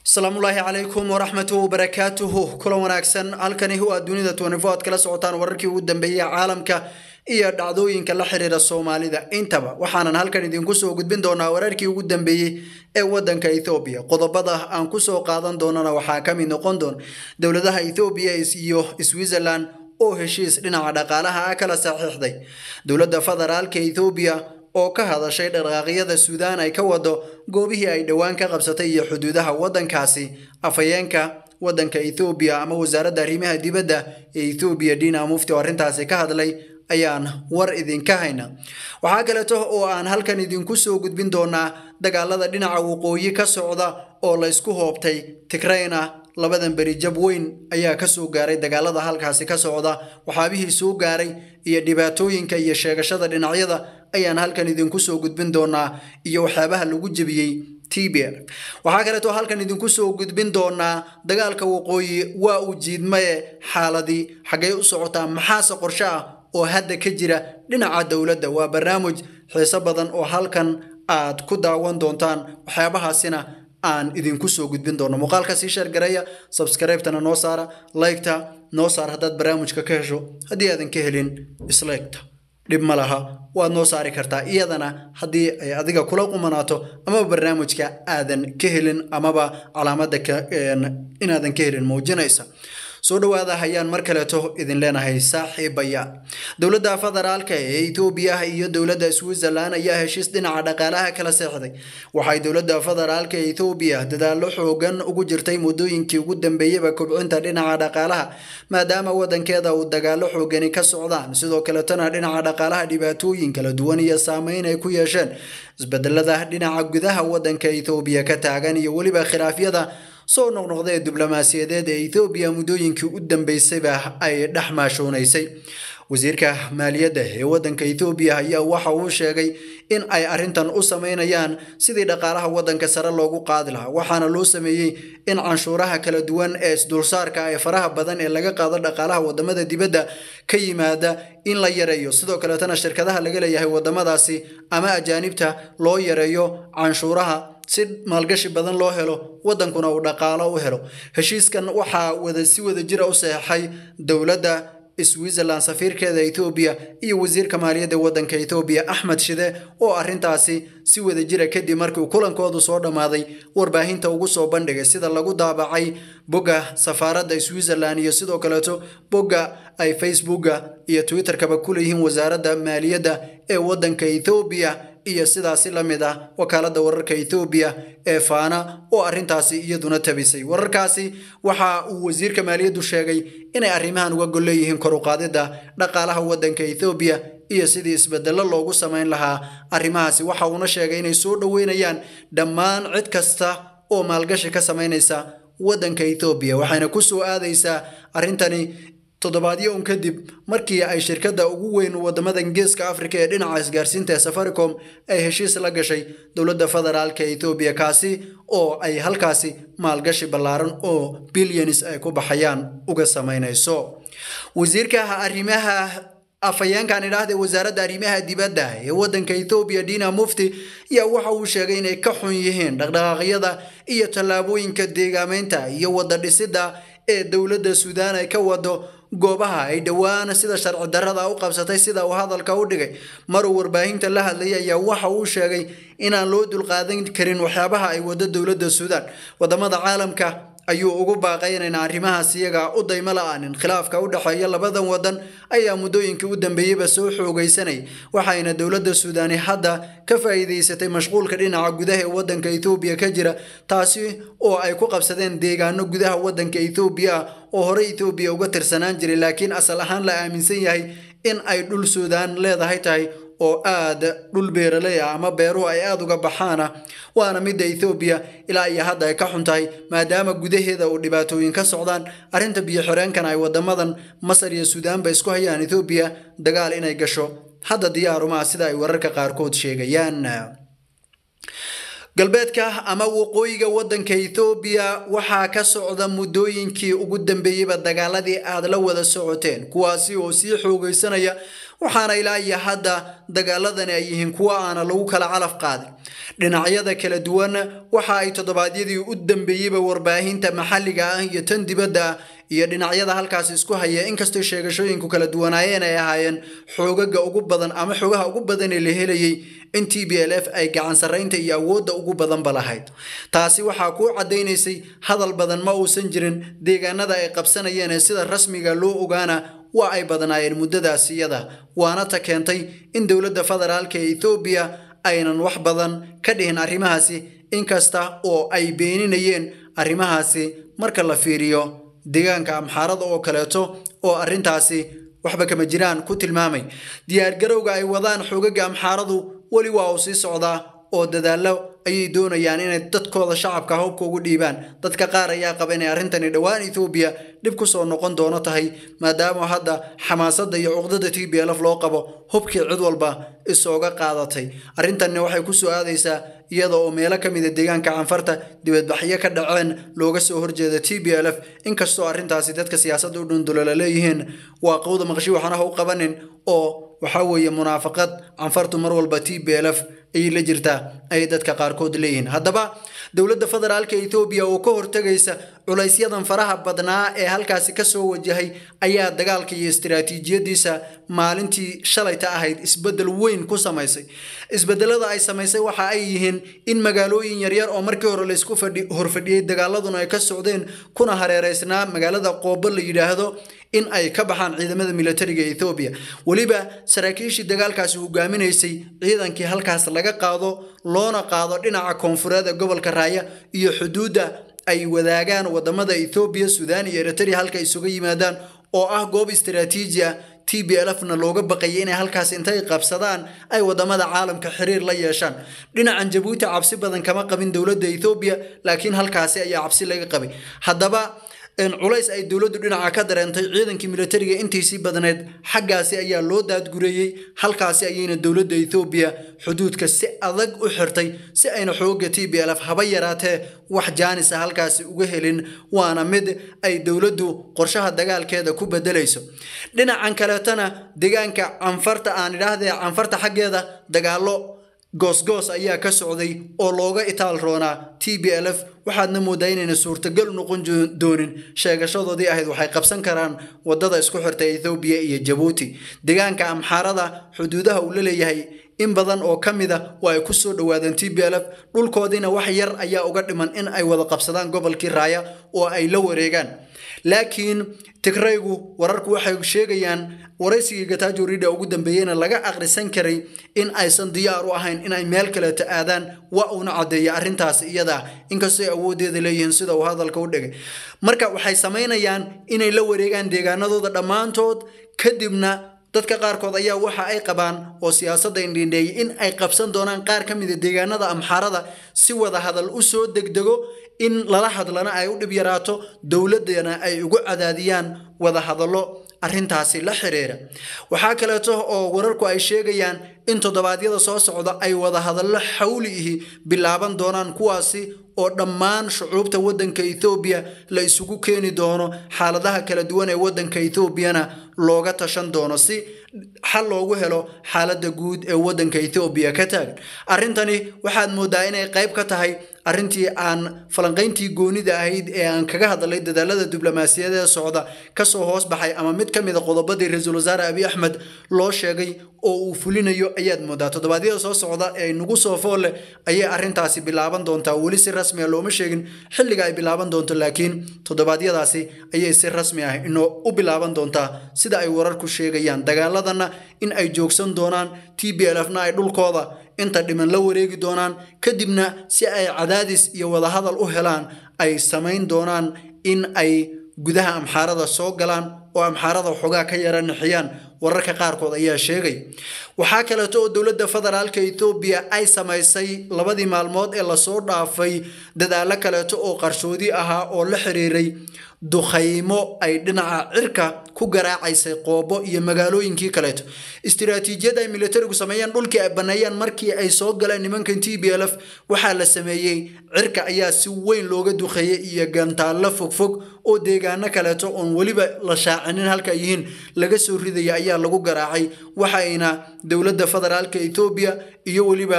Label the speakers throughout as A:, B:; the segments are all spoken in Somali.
A: asalaamullaahi calaykum waraxmatuhu wabarakaatuhu kulan wanaagsan halkani waa dunida tnifo aad kala socotaan wararkii ugu dambeeyey caalamka iyo dhacdooyinka la xiriira soomaalida intaba waxaanan halkan idinku soo gudbin doonaa wararkii ugu dambeeyey ee wadanka ethoobiya qodobada aan kusoo qaadan doonana waxaa ka mid noqon doon dowladaha ethoobiya iyo switzerland oo heshiis dhinaca dhaqaalaha ah kala saxiixday dowladda federaalka ethoobiya oo ka hadashay dhaqaaqyada suudaan ay ka wado goobihii ay dhowaan ka qabsatay iyo xuduudaha waddankaasi afhayeenka waddanka ethoobiya ama wasaaradda arrimaha dibadda ee ethoobiya dina mufti oo arrintaasi ka hadlay ayaan war idinka hayna waxaa kaleeto oo aan halkan idinku soo gudbin doonaa dagaalada dhinaca waqooyi ka socda oo la ysku hoobtay tigrayna labadan beri jab weyn ayaa kasoo gaaray dagaalada halkaasi ka socda waxaabihii soo gaaray iyo dhibaatooyinka iyo sheegashada dhinacyada ayaan halkan idinku soo gudbin doonaa iyo waxyaabaha lagu jebiyey tbr waxaa kaleeto halkan idinku soo gudbin doonaa dagaalka waqooyi waa uu jiidmaye xaaladii xaggay u socotaa maxaase qorshe ah oo hadda ka jira dhinaca dowladda waa barnaamij xiiso badan oo halkan aad ku daawan doontaan waxyaabahaasina aan idinku soo gudbin doono muuqaalka sii sheergareeya sabskribtana noo saara laygta noo saar haddaad barnaamijka ka hesho haddii aadan ka helin isleegta dhib ma laha waad noo saari kartaa iyadana haddii ay adiga kula qumanaato amaba barnaamijka aadan ka helin amaba calaamada inaadan ka helin muujinaysa soo dhawaada hayaan mar kaleeto idin leenahay saaxiibaya dowladda federaalka ee etoobiya iyo dowladda switzerland ayaa heshiis dhinaca dhaqaalaha kala seexday waxay dowladda federaalka ee etoobiya dadaallo xoogan ugu jirtay muddooyinkii ugu dambeeyaba kobcinta dhinaca dhaqaalaha maadaama wadankeeda uu dagaalo xoogani ka socdaan sidoo kaletona dhinaca dhaqaalaha dhibaatooyin kala duwan iyo saameyn ay ku yeesheen isbedelada dhinaca gudaha wadanka etoobiya ka taagan iyo weliba khilaafyada soo noqnoqda ee diblomaasiyadeed ee ethoobiya muddooyinkii u dambeysayba ay dhex maashoonaysay wasiirka maaliyadda ee waddanka ethoobiya ayaa waxa uu sheegay in ay arrintan u sameynayaan sidii dhaqaalaha waddanka sare loogu qaadi lahaa waxaana loo sameeyey in canshuuraha kala duwan ee isdulsaarka ee faraha badan ee laga qaado dhaqaalaha wadamada dibadda ka yimaada in la yareeyo sidoo kaleetana shirkadaha laga leeyahay wadamadaasi ama ajaanibta loo yareeyo canshuuraha si maalgashi badan loo helo wadankuna uu dhaqaalo u helo heshiiskan waxaa wada si wada jira u saxeixay dowladda switzerland safiirkeeda ethoobiya iyo wasiirka maaliyadda waddanka ethoobiya axmed shide oo arrintaasi si wada jira kadib markii kulankoodu soo dhammaaday warbaahinta ugu soo bandhigay sida lagu daabacay bogga safaaradda switzerland iyo sidoo kaleeto bogga ay facebooka iyo twitterkaba ku leeyihiin wasaaradda maaliyadda ee waddanka ethoobiya iyo sidaasi la mid ah wakaaladda wararka ethoobiya ee faana oo arrintaasi iyaduna tabisay wararkaasi waxa uu wasiirka maaliyaddu sheegay inay arrimahan uga gol leeyihiin kor u qaadidda dhaqaalaha waddanka ethoobiya iyo sidii isbedello loogu samayn lahaa arrimahaasi waxa uuna sheegay inay soo dhoweynayaan dhammaan cid kasta oo maalgashi ka samaynaysa waddanka ethoobiya waxayna ku soo aadaysaa arrintani toddobaadyo un kadib markii ay shirkadda ugu weyn wadamadan geeska afrika ee dhinaca isgaarsiinta ee safaricom ay heshiis la gashay dowladda federaalka ethoobiya kaasi oo ay halkaasi maalgashi ballaaran oo bilyanis ay ku baxayaan uga samaynayso wasiirka arrimaha afhayeenkan idhaahda wasaaradda arrimaha dibadda ee waddanka ethoobiya dina mufti ayaa waxa uu sheegay inay ka xun yihiin dhaqdhaqaaqyada iyo tallaabooyinka deegaameynta iyo wada dhisidda ee dowladda suudaan ay ka wado goobaha ay dhowaan sida sharci darrada u qabsatay sida uu hadalka u dhigay maruu warbaahinta la hadlayay ayaa waxa uu sheegay inaan loo dulqaadan karin waxyaabaha ay wado dowladda suudaan wadamada caalamka ayuu ugu baaqay inayna arrimahaas iyaga u daymo la-aanin khilaafka u dhexeeya labadan wadan ayaa muddooyinkii u dambeeyeyba soo xoogaysanay waxayna dowladda suudaani hadda ka faa'iidaysatay mashquulka dhinaca gudaha ee waddanka ethoobiya ka jira taasi oo ay ku qabsadeen deegaano gudaha waddanka ethoobiya ah oo horey ethoobiya uga tirsanaan jiray laakiin asal ahaan la aaminsan yahay in ay dhul suudaan leedahay tahay oo aada dhul beeraley ah ama beeruhu ay aada uga baxaana waana midda ethoobiya ilaa iyo hadda ay ka xun tahay maadaama gudaheeda uu dhibaatooyin ka socdaan arrinta biyo xireenkan ay wadamadan masar iyo suudaanba isku hayaan ethoobiya dagaal inay gasho hadda diyaarumaa sida ay wararka qaarkood sheegayaan galbeedka ama waqooyiga waddanka ethoobiya waxaa ka socda muddooyinkii ugu dambeeyeyba dagaaladii aad la wada socoteen kuwaasi oo sii xoogaysanaya waxaana ilaa iyo hadda dagaaladani ay yihiin kuwa aana lagu kala calaf qaadin dhinacyada kala duwan waxa ay toddobaadyadii u dambeeyeyba warbaahinta maxalliga ah iyo tan dibadda ah iyo dhinacyada halkaas isku haya inkastoo sheegashooyinku kala duwanaayeen ay ahaayeen xoogaga ugu badan ama xoogaha ugu badan ee la helayay in t b l f ay gacan sarraynta iyo awoodda ugu badanba lahayd taasi waxaa kuu caddaynaysay hadal badan ma uusan jirin deegaanada ay qabsanayeen ee sida rasmiga loo ogaana waa ay badnaayeen muddadaas iyada waana ta keentay in dowladda federaalka ee ethoobiya aynan wax badan ka dhihin arrimahaasi inkasta oo ay beeninayeen arrimahaasi marka la fiiriyo deegaanka amxaarada oo kaleeto oo arrintaasi waxba kama jiraan ku tilmaamay diyaargarowga ay wadaan xogaga amxaaradu weli waa uu sii socdaa oo dadaallo ayay doonayaan inay dadkooda shacabka hubka ugu dhiibaan dadka qaar ayaa qaba inay arrintani dhowaan ethoobiya dhib ku soo noqon doono tahay maadaama hadda xamaasadda iyo cuqdada t b lf loo qabo hubkii cid walba isooga qaadatay arrintanni waxay ku soo aadaysaa iyada oo meelo ka mida deegaanka canfarta dibadbaxyo ka dhaceen looga soo horjeeda t b l f inkastoo arrintaasi dadka siyaasadda u dhundulola leeyihiin waa qowda maqshi waxaana ha u qabanin oo waxaa weeye munaafaqad canfartu mar walba t b l f ayay la jirtaa ayay dadka qaarkood leeyihiin haddaba dowladda federaalka ethoobiya oo ka hortegaysa culaysyadan faraha badnaa ee halkaasi kasoo wajahay ayaa dagaalka iyo istiraatiijiyadiisa maalintii shalayta ahayd isbedel weyn ku samaysay isbedelada ay samaysay waxa ay yihiin in magaalooyin yaryar oo markii hore laysku horfadhiyey dagaaladuna ay ka socdeen kuna hareereysnaa magaalada qoobo la yidhaahdo in ay ka baxaan ciidamada militariga ethoobiya weliba saraakiishii dagaalkaasi hogaaminaysay ciidankii halkaas laga qaado loona qaado dhinaca koonfureed ee gobolka raaya iyo xuduudda ay wadaagaan wadamada ethoobiya suudaan iyo eritrea halka isuga yimaadaan oo ah goob istaraatiiji ah t b l fna looga baqayay inay halkaas intay qabsadaan ay wadamada caalamka xiriir la yeeshaan dhinacan jabuuti cabsi badan kama qabin dowladda ethoobiya laakiin halkaasi ayaa cabsi laga qabay haddaba culays ay dowladdu dhinaca ka dareentay ciidankii militariga intiisii badneed xaggaasi ayaa loo daadgureeyey halkaasi ayayna dowladda ethoobiya xuduudka si adag u xirtay si ayna xooga t b l f haba yaraatee wax jaanisa halkaasi uga helin waana mid ay dowladdu qorshaha dagaalkeeda ku bedelayso dhinacan kaleetana deegaanka canfarta aan idhaahdee canfarta xaggeeda dagaalo goosgoos ayaa ka socday oo looga itaal roonaa t b l f waxaadna moodaa inayna suurtagal noqon doonin sheegashadoodii ahayd waxay qabsan karaan wadada isku xirta ethoobiya iyo jabuuti deegaanka amxaarada xuduudaha uu la leeyahay in badan oo ka mid a waa ay ku soo dhowaadeen t b l f dhulkoodiina wax yar ayaa uga dhiman in ay wada qabsadaan gobolkii raaya oo ay la wareegaan laakiin tigraygu wararku waxay sheegayaan waraysigii gatajo rida ugu dambeeyeyna laga akhrisan karay in aysan diyaar u ahayn inay meel kaleeto aadaan waa uuna caddeeya arrintaas iyada inkastoo awooddeeda leeyihiin sida uu hadalka u dhigay marka waxay samaynayaan inay la wareegaan deegaanadooda dhammaantood kadibna dadka qaarkood ayaa waxa ay qabaan oo siyaasadda indhindheeyay in ay qabsan doonaan qaar ka mida deegaanada amxaarada si wada hadal u soo degdego in lala hadlana ay u dhib yaraato dowladdana ay ugu cadaadiyaan wada hadallo arrintaasi la xiriira waxaa kaleeto oo wararku ay sheegayaan in toddobaadyada soo socda ay wada hadallo xawli ihi bilaaban doonaan kuwaasi oo dhammaan shucuubta waddanka ethoobiya la isugu keeni doono xaaladaha kala duwan ee waddanka ethoobiyana looga tashan doono si xal loogu helo xaaladda guud ee waddanka ethoobiya ka taagan arrintani waxaad moodaa inay qayb ka tahay arrintii aan falanqayntii goonida ahayd ee aan kaga hadlay dadaalada diblomaasiyadeed socda kasoo hoos baxay ama mid ka mid a qodobadii ra-iisul wasaare abiy axmed loo sheegay oo uu fulinayo ayaad moodaa toddobaadyada soo socda ee nagu soo foolle ayay arrintaasi bilaaban doontaa weli si rasmi a looma sheegin xilliga ay bilaaban doonto laakiin toddobaadyadaasi ayay si rasmi ah inoo u bilaaban doontaa sida ay wararku sheegayaan dagaaladanna in ay joogsan doonaan t b l fna ay dhulkooda inta dhiman la wareegi doonaan kadibna si ay cadaadis iyo wadahadal u helaan ay samayn doonaan in ay gudaha amxaarada soo galaan oo amxaarada waxoogaa ka yara nixiyaan wararka qaarkood ayaa sheegay waxaa kaleeto oo dowladda federaalka ethoobiya ay samaysay labadii maalmood ee lasoo dhaafay dadaalo kaleeto oo qarshoodi ahaa oo la xiriiray dukhaymo ay dhinaca cirka ku garaacaysay qoobo iyo magaalooyinkii kaleeto istiraatiijiyad ay militarigu sameeyeen dhulkii ay baneeyeen markii ay soo galeen nimankan t b l f waxaa la sameeyey cirka ayaa si weyn looga duqeeyey iyo gantaallo fogfog oo deegaano kaleeto oon weliba la shaacinin halka ay yihiin laga soo ridaya ayaa lagu garaacay waxayna dowladda federaalka etoobiya iyo weliba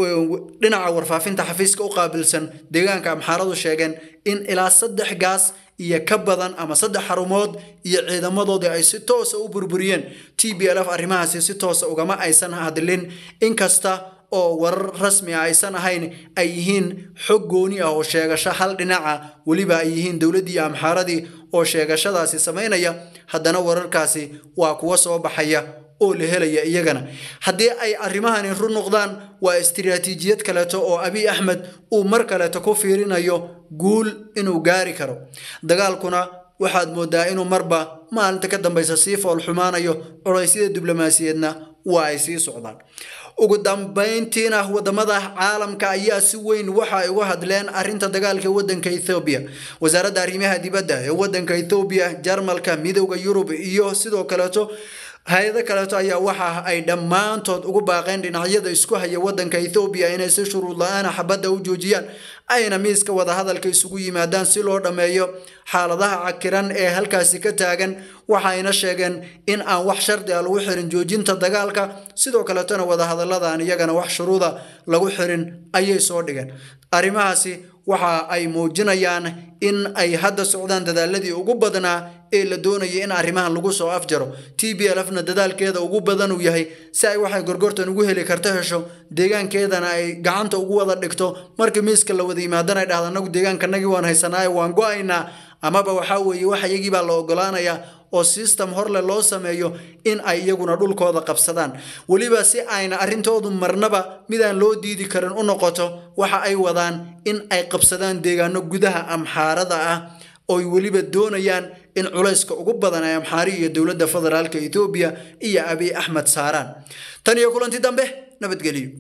A: dhinaca warfaafinta xafiiska u qaabilsan deegaanka amxaaradu sheegeen in ilaa saddex gaas iyo ka badan ama saddex xarumood iyo ciidamadoodii ay si toosa u burburiyeen t b l f arrimahaasi si toosa ugama aysan hadlin inkasta oo warar rasmi ah aysan ahayn ay yihiin xog gooni ah oo sheegasho hal dhinaca weliba ay yihiin dowladdii iyo amxaaradii oo sheegashadaasi samaynaya haddana wararkaasi waa kuwa soo baxaya oo la helaya iyagana haddii ay arrimahani run noqdaan waa istiraatiijiyad kaleeto oo abiy axmed uu mar kaleeto ku fiirinayo guul inuu gaari karo dagaalkuna waxaad moodaa inuu marba maalinta ka dambaysa sii foolxumaanayo culeysyada diblomaasiyeedna waa ay sii socdaan ugu dambayntiina wadamada caalamka ayaa si weyn waxa ay uga hadleen arinta dagaalka wadanka ethoobiya wasaaradda arrimaha dibadda ee wadanka ethoobiya jarmalka midowda yurub iyo sidoo kaleeto hay-ado kaleeto ayaa waxa ay dhammaantood ugu baaqeen dhinacyada isku haya wadanka ethoobiya inay si shuruud la-aana xabadda u joojiyaan ayna miiska wadahadalka isugu yimaadaan si loo dhammeeyo xaaladaha cakiran ee halkaasi ka taagan waxayna sheegeen in aan wax shardi a lagu xirin joojinta dagaalka sidoo kaleetona wadahadalladan iyagana wax shuruuda lagu xirin ayay soo dhigeen arrimahaasi waxa ay muujinayaan in ay hadda socdaan dadaaladii ugu badnaa ee la doonaya in arrimahan lagu soo afjaro t b l fna dadaalkeeda ugu badan uu yahay si ay waxay gorgortan ugu heli karto hesho deegaankeedana ay gacanta ugu wada dhigto markii miiska la wada yimaadana ay dhahda anagu deegaankanagii waan haysanaaye waan go-aynaa amaba waxaa weeye wax iyagii baa la ogolaanayaa oo system horle loo sameeyo in ay iyaguna dhulkooda qabsadaan weliba si ayna arrintoodu marnaba midaan loo diidi karin u noqoto waxa ay wadaan in ay qabsadaan deegaano gudaha amxaarada ah ooy weliba doonayaan in culayska ugu badan ay amxaari iyo dowladda federaalka etoobiya iyo abiy axmed saaraan tan iyo kulanti dambe nabadgelyo